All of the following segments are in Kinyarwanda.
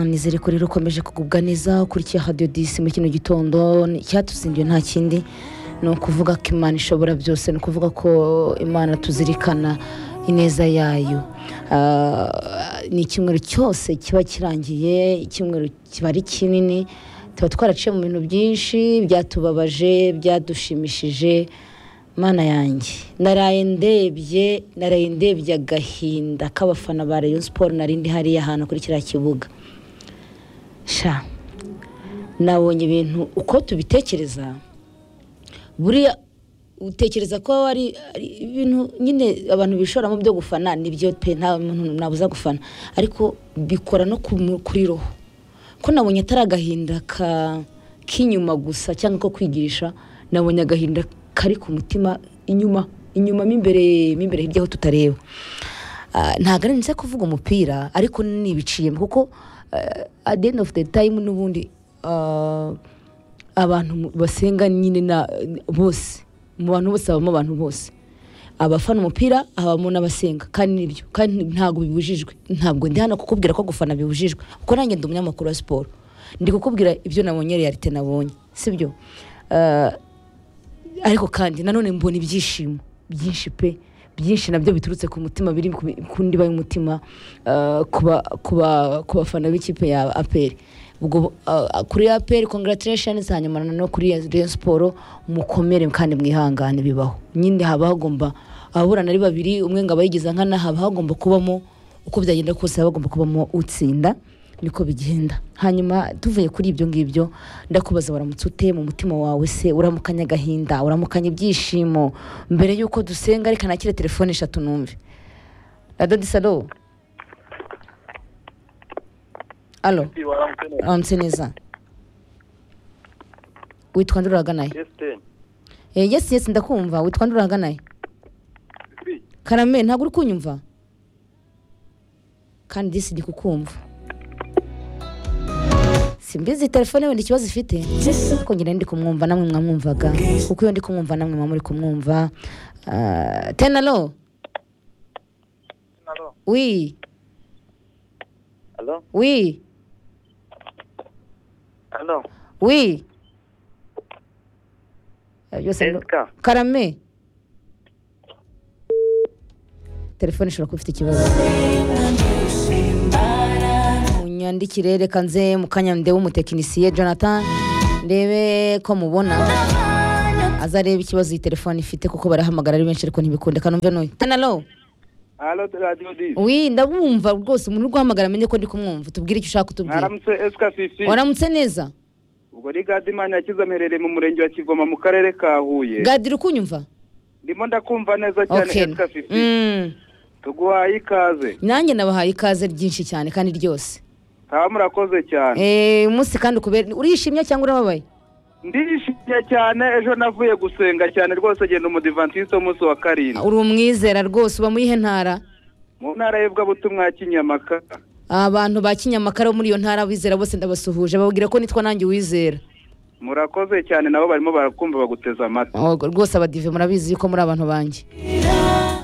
ni ziri kuri rukomeje kugubwa neza ukurikiye hadiyo disi muri kino gitondo icyatuzinduye nta kindi ni ukuvuga ko imana ishobora byose ni ukuvuga ko imana tuzirikana ineza yayo Ah, ni icyumweru cyose kiba kirangiye icyumweru kiba ari kinini tuba twaraciye mu bintu byinshi byatubabaje byadushimishije mana yanjye naraye ndebye naraye ndebye agahinda k'abafana ba rayon siporo nari ndi hariya ahantu kuri kiriya kibuga sha nabonye ibintu uko tubitekereza buriya utekereza ko waba ari ari ibintu nyine abantu bishoramo byo gufana nibyo pe nta muntu nabuza gufana ariko bikora no ku mu- kuri roho ko nabonye atari agahinda ka- k'inyuma gusa cyangwa ko kwigisha nabonye agahinda kari ku mutima inyuma inyuma mo imbere mo imbere hirya aho tutareba Ah, ntabwo ari ndetse kuvuga umupira ariko nibiciyemo kuko ah, at the end of the time n'ubundi ah, abantu mu- basenga nyine na bose mu bantu bose habamo abantu bose abafana umupira habamo n'abasenga kandi nibyo kandi ntabwo bibujijwe ntabwo ndi hano kukubwira ko gufana bibujijwe kuko nanjye ndi umunyamakuru wa siporo ndi kukubwira ibyo nabonye realite nabonye sibyo Ah, ariko kandi nanone mbona ibyishimo byinshi pe byinshi nabyo biturutse ku mutima biri ku ku ndiba y'umutima ah, ku ba- ku ba- ku bafana b'ikipe ya aperi ubwo ah, kuri aperi congratulations hanyuma no kuri Rayon siporo mukomere kandi mwihangane bibaho nyine haba hagomba ababurana ari babiri umwe ngo abayigiza nkana haba hagomba kubamo uko byagenda kose haba hagomba kubamo utsinda niko bigenda hanyuma tuvuye kuri ibyo ngibyo ndakubaza waramutse ute mu mutima wawe se uramukanya agahinda uramukanya ibyishimo mbere y'uko dusenga reka nakire telefone eshatu numve radodisalo alo aramutse neza witwa nde uraganaye Eh, yesi yesi ndakumva witwa nde uraganaye karame ntabwo uri kunyumva kandi disi ndi kukumva simbizi telefone wenda ikibazo ifite kuko njye nari ndi kumwumva namwe mwamwumvaga kuko iyo ndi kumwumva namwe mwaba muri kumwumva Ah, tenalo wi Alo, wi alo, wi Eh, byose ni- Eska, karame telefone ishobora kuba ifite ikibazo munyandikire reka nze mu kanya ndebe umutekinisiye jonathan ndebe ko mubona azareba ikibazo iyi telefone ifite kuko barahamagara ari benshi ariko ntibikunde kandi umve n'uyu tanalo alo radio dis. wi ndabumva rwose umuntu uri guhamagara amenye ko ndi kumwumva tubwire icyo ushaka utubwira Mwaramutse Eska Fifi. waramutse neza Ubwo ni Gadimana yakize amerereye mu murenge wa Kivoma mu karere ka Huye. gadira ukunyumva Ndimo ndakumva neza cyane okay Eska Fifi. Mm. Tuguhaye ikaze. nanjye nabahaye ikaze ryinshi cyane kandi ryose Taba murakoze cyane. Eh, umunsi kandi ukubera urishimye cyangwa urababaye Ndishimye cyane ejo navuye gusenga cyane rwose genda umudivantiste w'umunsi wa karindwi. uri umwizera rwose uba muri ihe ntara Mu ntara y'Ivugabutumwa ya Kinyamaka. abantu ba kinyamakara bo muri iyo ntara bizera bose ndabasuhuje bababwira ko nitwa nanjye uwizera Murakoze cyane nabo barimo barakumva baguteze amatwi. Oh, rwose abadive murabizi yuko muri abantu banjye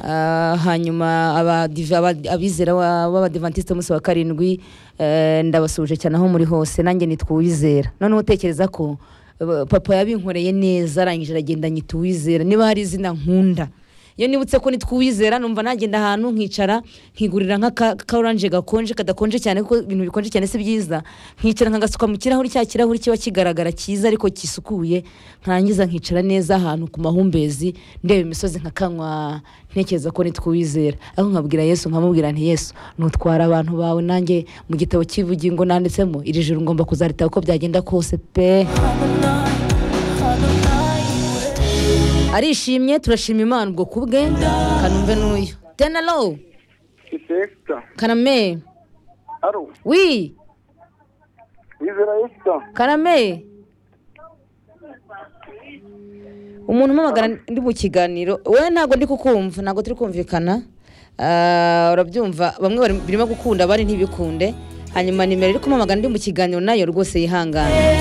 Ah, hanyuma abadive- aba- abizera wa- b'abadivantisite umunsi wa karindwi eh, ndabasuhuje cyane aho muri hose nanjye nitwa uwizera noneho utekereza ko eh, papa yabinkoreye neza arangije aragenda nyita uwizera niba hari izina nkunda iyo nibutse ko nitwa uwizera numva nagenda ahantu nkicara nkigurira nk'aka ka oranje gakonje kadakonje cyane kuko ibintu bikonje cyane si byiza nkicara nkagasuka mu kirahuri cya kirahuri kiba kigaragara cyiza ariko gisukuye nkarangiza nkicara neza ahantu ku mahumbezi ndeba imisozi nkakanywa ntekereza ko nitwa uwizera ariko nkabwira yesu nkamubwira nti yesu nutwara abantu bawe nanjye mu gitabo cy'ubugingo nanditsemo iri joro ngomba kuzaritaba uko byagenda kose pe arishimye turashima imana ubwo kubwe kanumve n'uyu tenalo Eska. karame Alo, wi wizera Eska. karame umuntu umamagara ndi mu kiganiro wowe ntabwo ndi kukumva ntabwo turi kumvikana Ah, urabyumva bamwe bari- birimo gukunda abandi ntibikunde hanyuma nimero iri kumamagara ndi mu kiganiro nayo rwose yihangane